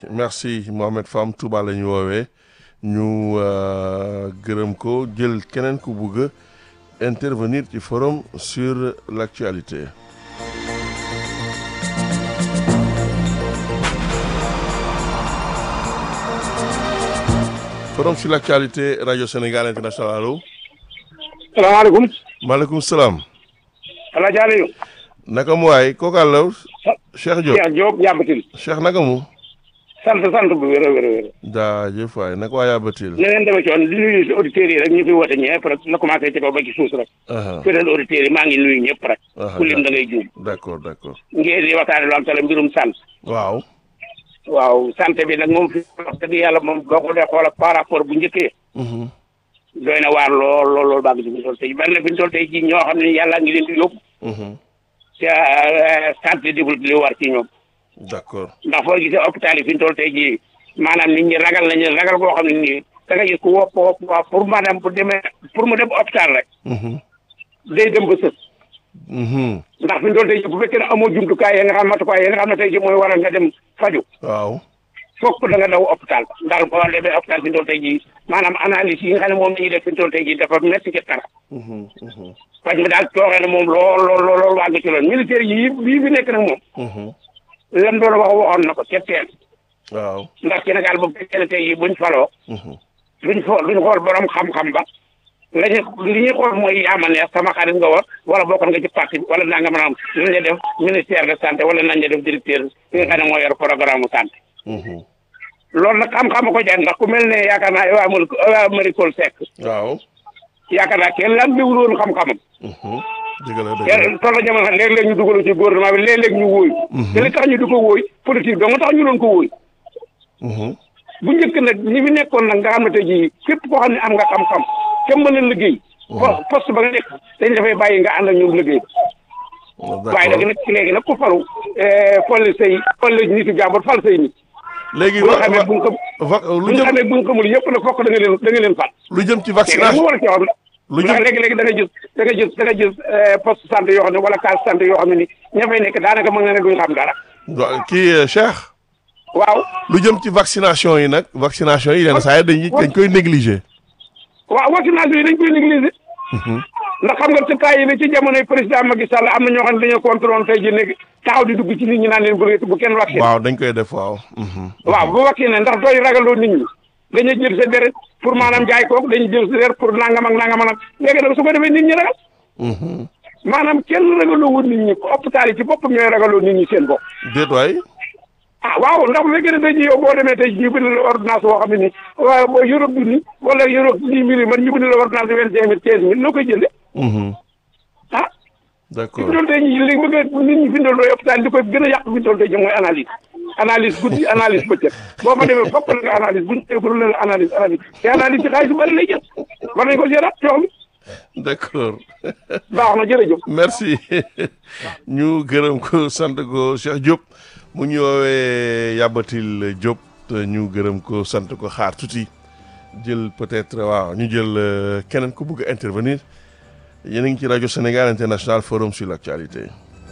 merci Mohamed Fam Touba la ñu woowee ñu gërëm ko jël keneen ku bugg a intervenir ci forum sur l'actualité forum sur l'actualité radio Sénégal international allo. salaamaaleykum. maaleykum salaam. El Hadj Aliou. naka mu waay kooku àll. Cheikh Diop Cheikh Diop yàbbatil. Cheikh naka mu. sant sant bu wér a wér a wér. jaajëf waay naka waa yàbbatil. na leen demee ci woon di nuyu si auditeurs yi rek ñu fi woote ñëpp rek na commencé ci kaw ba ci suus rek. fidèle auditeurs yi maa ngi nuyu ñëpp rek. ku lim da ngay juum. d'accord d'accord. ngeen di waxtaane lu am solo mbirum sant. waaw. waaw santé bi nag moom fi wax dëgg yàlla moom boo ko dee xool ak par rapport bu njëkkee. doy na waar lool lool lool baa ngi fi ñu toll tey bari na fi ñu toll tey ji ñoo xam ne yàlla ngi leen di yóbbu. te santé deful li war ci ñoom. d'accord. ndax foo gisee hôpital yi fi ñu toll tey jii maanaam nit ñi ragal nañu ragal boo xam ne nii da nga gis ku wopp wopp waa pour maanaam bu demee pour mu dem hôpital rek. day dem ba sës. ndax fi ñu toll tey jii bu fekkee ne amoo jumtukaay yi nga xam matukaay yi nga xam ne tey jii mooy waral nga dem faju waaw. fokk da nga daw hôpital ndax boo demee hôpital fi ñu toll tey jii maanaam analyse yi nga xam ne moom la ñuy def fi ñu toll tey jii dafa métti ci tara. faj mi daal tooxee na moom lool lool lool waa nga ci loolu militaire yi bii bi nekk nag moom. lan doon wax waxoon na ko ca teel. waaw. ndax Sénégal bu fekkee ne tey jii buñ faloo. duñ fo duñ xool borom xam-xam ba. la ñu li ñuy xool mooy yaama neex sama xarit nga war wala bokkoon nga ci parti wala naa nga mën a am nañ la def ministère de santé wala nañ la def directeur bi nga xam ne moo yor programme santé. loolu nag xam-xam ko jar ndax ku mel ne yaakaar naa Ewa Mari Ewa Marie Coll Seck. waaw. yaakaar naa kenn lan déwul woon xam-xamam. dëgg la dëgg kenn toll na jamono xam léeg-léeg ñu dugalu ci gouvernement bi léeg-léeg ñu wóoy. te li tax ñu di ko wóoy politique dong tax ñu doon ko wóoy. bu njëkk nag ñi fi nekkoon nag nga xam ne tey jii képp koo xam ne am nga xam-xam te mën a liggéey. poste ba nga nekk dañ dafay bàyyi nga ànd ak ñoom liggéey. waaye nag nag léegi nag ku falu folli say folli nitu jàmbur fal say nit. léegi bu nga xamee bu nga va bu lu nga jëm xamee bu nga xamul yëpp nag fokk da nga leen da nga leen fal. lu jëm ci léegi nag vaccination mu war a ci wax lu ndax jëm léegi-léegi da nga gis da nga gis da nga gis poste santé yoo xam ne wala case santé yoo xam ne ni ña fay nekk daanaka mën nga ne duñ xam dara wa- kii euh, Cheikh waaw lu jëm ci vaccination yi nag vaccination yi yenn saa yi dañuy dañ koy négliger. waaw vaccination yi dañ koy négliger ndax xam nga ci temps yi ne ci jamonoy président Macky Sall am na ñoo xam ne dañoo contrôle tey ji nekk taxaw di dugg ci nit ñi naan leen bu bu kenn vacciné waaw dañ koy def waaw. waaw bu vacciné ndax dooy ragaloo nit ñi dañuy jël sa deret pour maanaam jaay kook dañuy jël sa deret pour nangam ak nangam ak léegi nag su ko defee nit ñi ragal maanaam kenn ragaloo woon nit ñi hôpital yi ci boppam ñooy ragaloo nit ñi seen bopp déet waay. ah waaw ndax bu fekkee ne tey jii yow boo demee tey jii ñu bind la ordonnance boo xam ne nii waaw boo Europe bi nii wala Europe dix mille man ñu bind la ordonnance vingt cinq mille quinze mille noo koy jënde ah fi d'accord mu doon tey jii léegi bëgg nit ñi bindal looy hôpital di koy gën a yàq fi mu doon tey jii mooy analyse analyse guddi analyse bëccëg boo fa demee fokk la nga analyse buñ teegul la analyse analyse te analyse ci xaalis bu bëri lay jël war nañ ko seetaat coox mi d'accord baax na jërëjëf merci ñu gërëm ko sant ko Cheikh Diop mu ñu woowee Yabatil Diop te ñu gërëm ko sant ko xaar tuuti jël peut-être waaw ñu jël euh, keneen ku bëgg a intervenir yéen a ngi ci rajo Sénégal International Forum sur l'actualité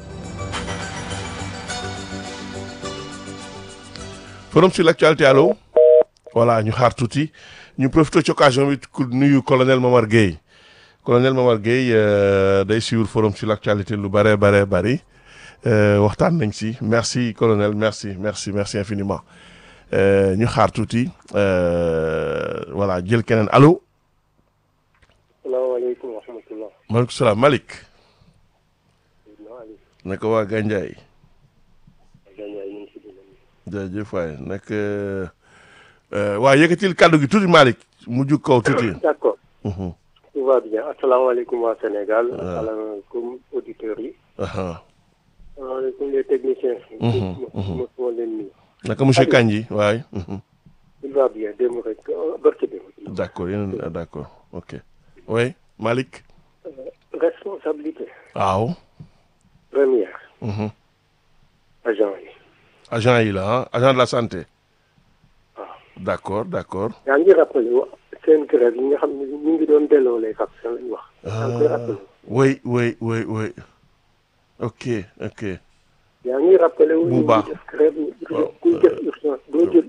Forum sur l'actualité allo voilà ñu xaar tuuti ñu profité ci occasion bi ku nuyu colonel Momar Gueye colonel Momar Gueye euh, day suivre Forum sur l'actualité lu bare bare bari euh, waxtaan nañ si merci colonel merci merci merci infiniment Euh, ñu xaar tuuti euh, voilà jël keneen allo salaamaaleykum wa rahmatulah. maaleykum salaam Malick Seydina Aliou. naka waa Gandiaye Gandiaye ñu ngi si déglu. jaajëf waay nag waa yëkkatil kàddu gi tuuti Malick mu jug kaw tuuti. d' accord. Mhm. tout va bien asalaamaaleykum waa Sénégal. waaw. asalaamaaleykum auditeurs yi. Aha. asalaamaaleykum les techniciens. Mhm, mos mos moo leen nuyu. naka monsieur Kandji waay. Mhm. tout va bien démb rek euh, barki démb. d'accord yéen a d'accord ok oui Malick. responsabilité waaw. première Mhm. agent yi. agent yi la ah agent de la santé. waaw. d'accord d'accord. yaa ngi rappelé wa seen grève yi nga xam ne ñu ngi doon delloo les vaccins lañ wax. yaa ngi koy rappelé. oui oui oui oui ok ok. yaa ngi rappelé wu Bu ñu baax. ngi def grève ñu waaw. kuy def urgence doo jël